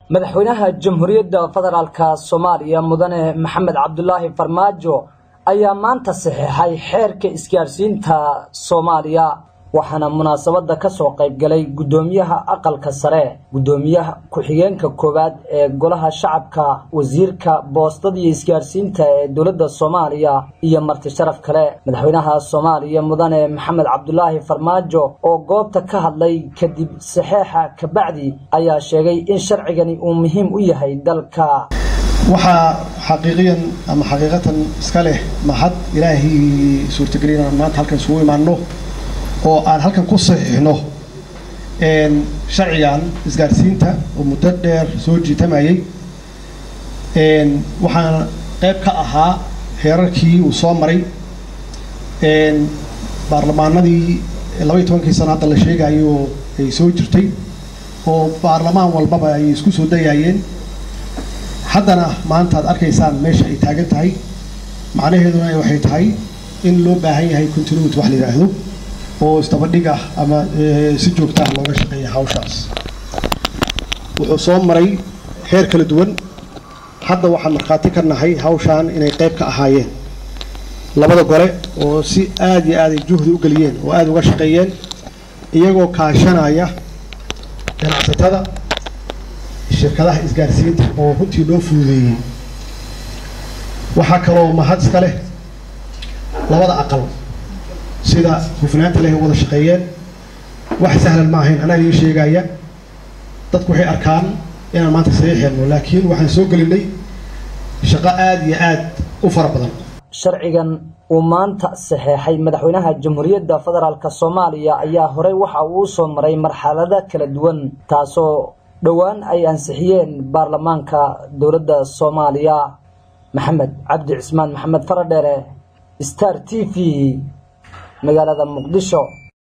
madaxweynaha jamhuuriyadda federaalk soomaaliya mudane maxamed cabdulaahi farmaajo ayaa maanta saxeexay xeerka isgaarsiinta soomaaliya waxaana munaasabadda ka soo qayb galay guddoomiyaha aqalka sare guddoomiyaha ku-xigeenka koowaad ee golaha shacabka wasiirka boostada iyo isgaarsiinta ee dowladda soomaaliya iyo marti sharaf kale madaxweynaha soomaaliya mudane maxamed cabdulaahi farmaajo oo goobta ka hadlay kadib saxeexa kabacdi ayaa sheegay in sharcigani uu muhiim u yahay dalka waxaa xaqiiqiyan ama xaqiiqatan iska leh mahad ilaahay suurtagelin aan maanta halkan isugu imaano oo aan halkan ku saxiixno sharcigan isgaarsiinta oo muddo dheer soo jiitamayay waxaana qayb ka ahaa heerarkii uu soo maray baarlamaanadii labaiy tobankii sano hadda la sheegayo ay soo jirtay oo baarlamaan walbaba ay isku soo dayayeen haddana maanta aad arkaysaan meesha ay taagan tahay macnaheeduna waxay tahay in loo baahan yahay continuity wax la yidhaahdo oo isdabadhig ah ama si joogta ah looga shaqeeya hawshaas wuxuu soo maray heer kala duwan hadda waxaan markhaati ka nahay hawshaan inay qayb ka ahaayeen labada gole oo si aada iyo aaday juhdi u geliyeen oo aada uga shaqeeyeen iyagoo kaashanaya ganacsatada shirkadaha isgaarsiinta oo runtii loo fududeeyey waxaa kaloo mahad iska leh labada aqal sida hufnaanta leh wada shaqeeyeen wax sahlan ma ahayn anaa idiin sheegaya dadku waxay arkaan inaan maanta saxiixeenno laakiin waxaan soo gelinay shaqo aada iyo aad u fara badan sharcigan uu maanta saxeexay madaxweynaha jamhuuriyadda federaalk soomaaliya ayaa horey waxa uu soo maray marxalado kala duwan taasoo dhowaan ay ansixiyeen baarlamaanka dowladda soomaaliya maxamed cabdi cismaan maxamed faradheere star t v magaalada muqdisho